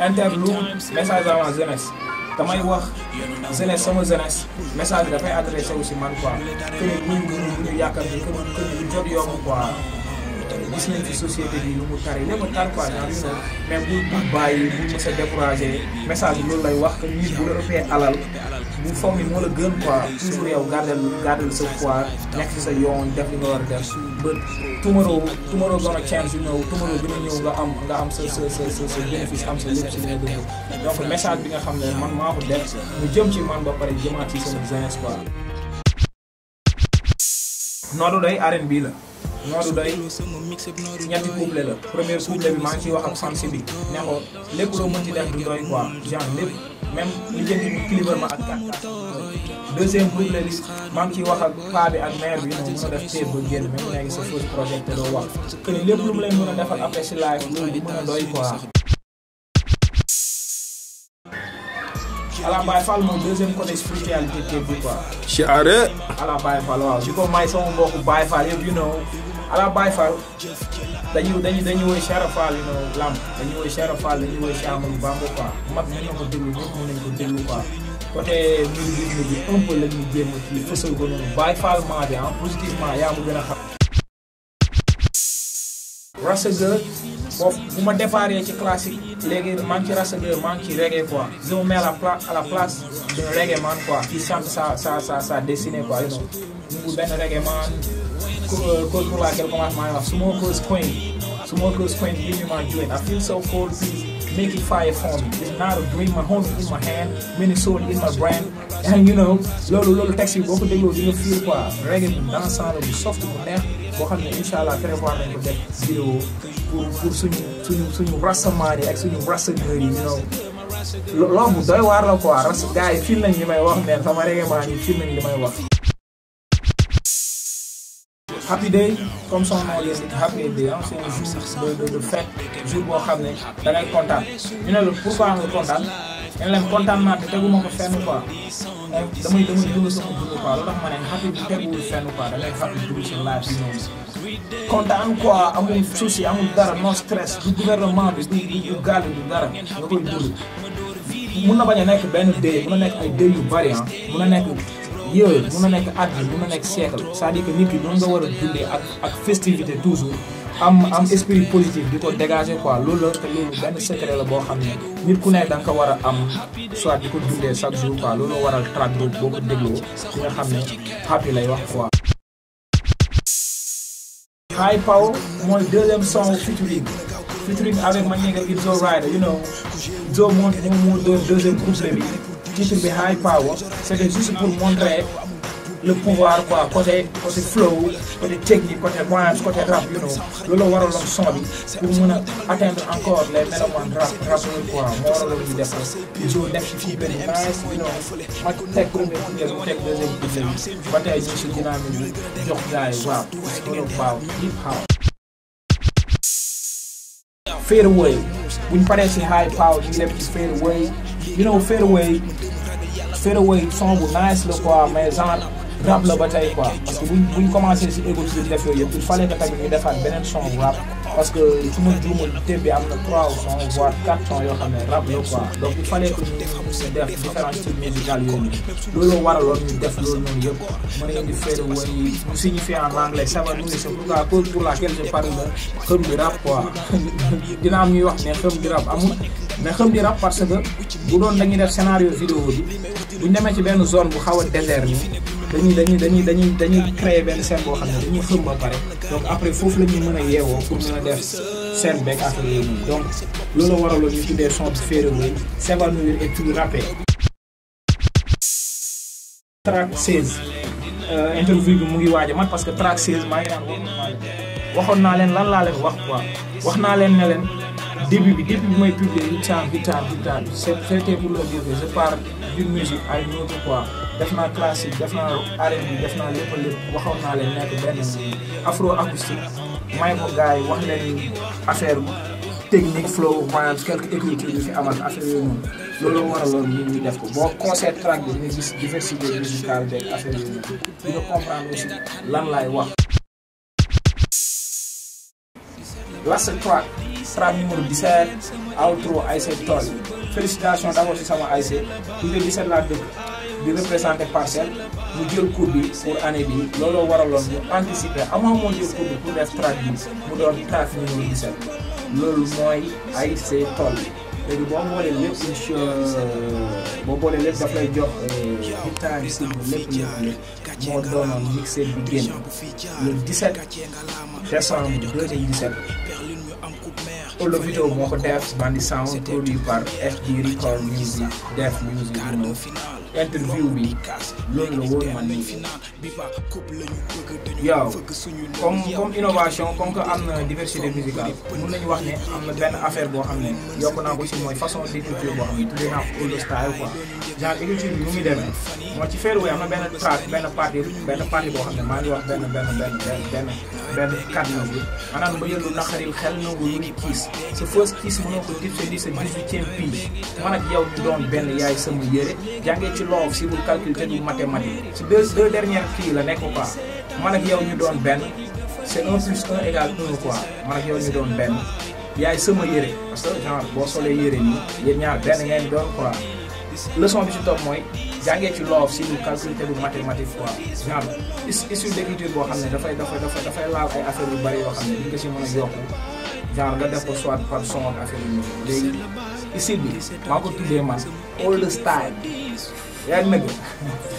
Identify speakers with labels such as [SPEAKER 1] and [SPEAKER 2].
[SPEAKER 1] interlude message à la jeunesse damay wax jeunesse sama jeunesse message bi dafay adressé aussi man quoi que ne ñu ngi ñu ñu yàkkam ni que que ñu jot yomb quoi gis nañ ci société bi lu mu tari lépp a tar quoi genre you know mais bu bu bàyyi bu mës a découragé message bi loolu lay wax que nit bu la ëppee alal bu foog ni moo la gën quoi toujours yow gardel gardel sa foi nekk ci sa yoon def li nga war a def ba tomorrow tomorrow gonna change you know tomorrow dina ñëw nga am nga am sa sa sa sa sa bénéfice am sa lépp ci li nga dund donc message bi nga xam ne man maa ko def mu jëm ci man ba pare jëmaat ci sama jeunesse quoi Nodou Doye R&B la Nodou Doye ñetti couplet la premier couplet bi maa ngi ciy wax ak sansi bi ne ko lépp loo mën ci def du doy quoi genre lépp même li jëndi mu kilibar ma ak kat deuxième couplet bi maa ngi ciy wax ak paa bi ak mère bi noonu mën a def téer ba génn même nekk sa fausse projet te doo wax que ni lépp lu mu leen mën a defal après si live loolu du mën a doy quoi ala Baye Fall mooy deuxième côté spiritualité képp bi quoi
[SPEAKER 2] Chiare.
[SPEAKER 1] ala Baye Fall waaw di ko may sama mbokku Baye Fall yëpp you know ala Baye Fall dañuy dañuy dañuy woy Cheikh Fall you know lamb dañuy woy Cheikh Fall dañuy woy Cheikh Amadou Bamba quoi mag mën na ko déglu ñëpp mën nañ ko déglu quoi côté musique bi un peu la ñuy jéem a kii fësal ko noonu Baye Fall maa bi ah positivement yaa ma gën a xam Rasaga boobu bu ma déparé ci classique léegi maa ngi ci Rasaga maa ngi ci reggae quoi je me mets à la place à la place d'un reggae man quoi qui chante sa sa sa sa destinée quoi you know mu benn reggae man cause pour laquelle commence maa ngi wax Smoker's Queen Smoker's Queen give me my joint I feel so cold please make it fire for me it's not a dream my home in my hand Minnesota in my brain and you know loolu loolu texte yi boo ko dégloo di nga feel quoi reggae bi dansant la bu soft bu neex boo xam ne incha allah prévoir nañ ko def vidéo pour pour suñu suñu suñu rassemblement yi ak suñu rassembleur yi you know loolu bu doy waar la quoi ras gars yi fil nañ li may wax neen sama reggae maa yi fil nañ li may wax happy day comme son nom l'indique happy day ah c'est un jour de de de fête jour boo xam ne da ngay kontaan ñu ne la pourquoi nga kontaan ñu ne leen kontaan naa te teguma ko fenn quoi damay damay dund sama dund quoi loolu tax ma ne happy bi teguwul fenn quoi da ngay happy dund si life bi noonu kontaan quoi amul souci amul dara non stress du gouvernement bi du du du gaal du dara nga koy dund mun na bañ a nekk benn day mun na nekk ay day yu bari ah mun na nekk yooyu mun na nekk at bi mun na nekk siècle c'est-à-dire que nit ki doon nga war a dundee ak ak festivité toujours am am esprit positif di ko dégager quoi loolu la te loolu benn secret la boo xam ne nit ku nekk da nga ko war a am soit di ko dundee chaque jour quoi loolu waral track boobu boo ko dégloo di nga xam ne happy lay wax quoi. High Power mooy deuxième son featuring featuring avec ma nigga It's Alright you know Zo moo moom moo doon deuxième couplet bi titre bi High Power c'était juste pour montrer le pouvoir quoi côté côté flow côté technique côté rhymes côté rap you know loolu la waraloon son bi pour mën a atteindre encore les mélomanes rap rappeurs quoi moo waraloon ñu def Zo def ci fii benn nice you know ma teg premier couplet mu teg deuxième couplet bi ba tey ñu si dynamique bi jox gars yi waaw loolu baaw hip hop fade away buñ paree si high power ñu dem ci fade away you know fade away fade away son bu nice la quoi mais genre rap la ba tey quoi parce que buñ buñ commencé si égo si def yooyu yëpp il fallait que tamit ñu defaat beneen son bu rap parce que su ma juumul thème bi am na trois sons voire quatre sons yoo xam ne rap la quoi donc il fallait que ñu def différents styles musicaux yooyu loolu waraloon ñu def loolu noonu yëpp mën nañu di fade away mu signifie en anglais ça va nous c'est pourquoi cause pour laquelle je parle de xëm di rap quoi dina am ñuy wax ne xëm di rap amul mais xëm di rap parce que bu doon dañuy def scénario vidéo bi buñ demee ci benn zone bu xaw a désert ni dañuy dañuy dañuy dañuy dañuy créer benn scène boo xam ne dañuy xëm ba pare donc après foofu la ñuy mën a yeewoo pour mën a def scène beeg affaire yooyu noonu donc loolu waraloon ñu tuddee son bi fade away s'évanouir et puis rapper track 16 interview bi mu ngi waaj a mat parce que track 16 maa ngi naan waxoon naa leen lan laa leen wax quoi wax naa leen ne leen début bi début bi may publier hit time hit time hit time c'était pour le dire que je pars d'une musique à une autre quoi def naa classique def naa R&B def naa lépp lépp waxoon naa leen nekk benn afro acoustique may ko gars yi wax leen affaire technique flow rhymes quelques écritures yu fi amal affaire yooyu noonu loolu waraloon ñu ñu def ko boo concert track bi nga gis diversité musicale beeg affaire yooyu noonu di nga comprendre aussi lan laay wax last track track numéro 17 outro ASC Toll félicitations d'abord si sama ASC unité 17 laa dëkk di représenté parcelle mu jël coupe bi pour année bi looloo waraloon mu anticiper avant moo jël coupe bi pour def track bi mu doon track numéro 17 loolu mooy ASC Toll léegi boo boolee lépp incha boo boolee lépp daf lay jox hectare si lépp lépp lépp moo doonoon mixé bi génn le 17 décembre 2017 Olo vidéo moo ko def Bandi Sound produit par FD Record Music Def Music you know interview bi loolu la woon man nii yow comme comme innovation comme que am na diversité musicale mun nañu wax ne am na benn affaire boo xam ne yokk naa ko si mooy façon d'écriture boo xam ne tuddee naa ko old style quoi genre écriture bi nu muy demee moo ci Fairway am na benn track benn partie benn partie boo xam ne maa ngi wax benn benn benn benn benn kàddu bi maanaam ba yëndu naqaril xel nangu lu ni kiis sa first kiis mënoo ko tipse di sa 18e pige man ak yow ñu doon benn yaay sama yére jàngee ci loof si bul calcul te du mathématique si deux deux dernières kii la nekk quoi man ak yow ñu doon benn c' est un plus un égal un quoi man ak yow ñu doon benn yaay sama yére parce que genre boo solee yére nii yéen ñaar benn ngeen doon quoi leçon bi si topp mooy jàngee ci loof si lu calcul te du mathématique quoi genre issue d' écriture boo xam ne dafay dafay dafay dafay laal ay affaires yu bari yoo xam ne di nga si mën a yokku genre nga def ko soit par son ak affaire yu léegi ici bi maa ko tuddee man old style yaa ngi nëgg